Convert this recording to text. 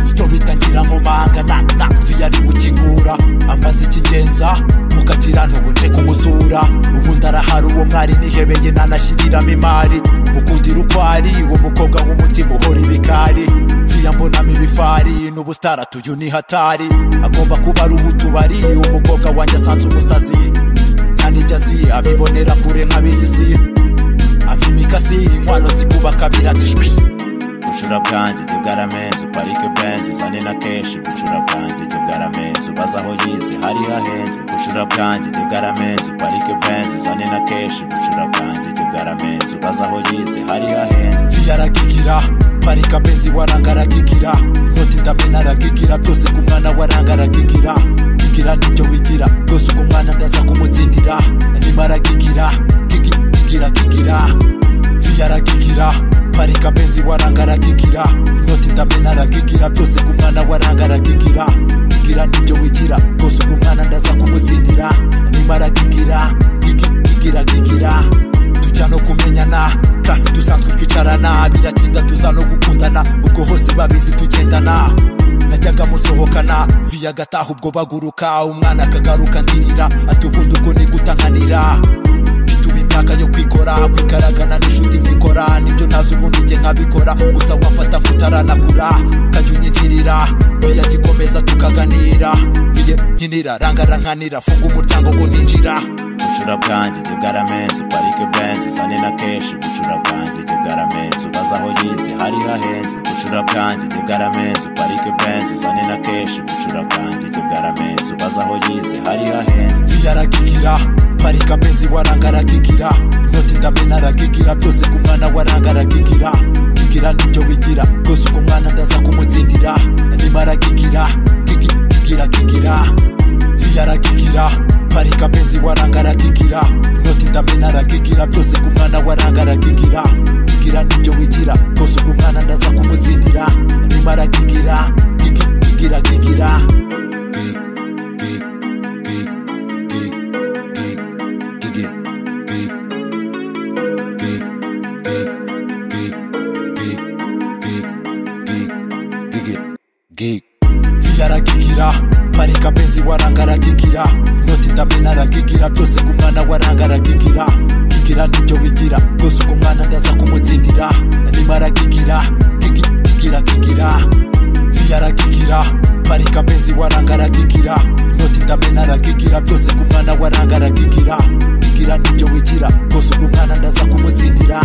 sitobe itangira mu manga na na ziyari ukingura ambaza ikigenza mukatira ntubunje kumusura ubundi arahari uwo mwari nihebeye nanashyiriramo imari mukundira ukwari uwo mukobwa w'umutima uhora ibikari viya mbonamo ibifari n'ubusitara tuyu ni hatari agomba kuba ari ubutubari umukobwa wanjye asanze umusazi nta n'ibyo azi abibonera kure nk'abiyisi amimikasi inkwano zikubaka biratishwi bucura bwanjye jya bwaramenze uparike benzi uzane na kenshi bucura bwanjye jya bwaramenze ubaze aho yize hari hahenze bucura bwanjye jya bwaramenze uparike benzi uzane na kenshi bucura bwanjye jya bwaramenze ubaze aho yize hari hahenze viyaragigira parika benzi waranga aragigira inoti ndamena aragigira byose ku mwana waranga aragigira gigira nibyo wigira byose ku mwana ndaza kumutsindira ndimo aragigira gigi- gigira gigira viyaragigira parika benzi waranga aragigira inoti ndamena aragigira byose ku mwana waranga aragigira igira nibyo wigira rwose uku mwana ndaza kumutsindira nima aragigira gigi- gigira gigira tujya no kumenyana kasi dusanzwe twicarana biratinda tuza no gukundana ubwo hose babizi tugendana najyaga musohokana viya agataha ubwo baguruka umwana akagaruka ndirira ati ubundi ubwo nigutankanira bituba imyaka yo kwikora kwigaragana n'inshuti nkikora nibyo nazi ubundi njye nkabikora gusa wafata nk'utaranakura kajya unyinjirira biya gikomeza tukaganira biye nkinira rangara nkanira funga umuryango ngo ninjira bucura bwanjye jya bwaramenze uparike benzi uzane na kenshi bucura bwanjye jya bwaramenze ubaze aho yize hari hahenze bucura bwanjye jya bwaramenze uparike benzi uzane na kenshi bucura bwanjye jya bwaramenze ubaze aho yize hari hahenze viyaragigira parika benzi waranga aragigira inoti ndamena aragigira byose ku mwana waranga aragigira gigira nibyo wigira rwose uku mwana ndaza kumutsindira ndimo aragigira gigi- gigira gigira viyaragigira parika benzi waranga aragigira inoti ndamena aragigira byose ku mwana waranga aragigira gigira nibyo wigira rwose uku mwana ndaza kumutsindira ndimo aragigira gigi- gigira gigira Gi- gi- gi- gi- gi- gigi- gi- gi- gi- gi- gi- gi- gi- gigi- gi- viyaragigira parika benzi waranga aragigira inoti ndamena aragigira byose ku mwana waranga aragigira gigira nibyo bigira rwose uku mwana ndaza kumutsindira ndimo aragigira gigi- gigira gigira viyaragigira parika benzi waranga aragigira inoti ndamena aragigira byose ku mwana waranga aragigira igira nibyo wigira rwose uku mwana ndaza kumutsindira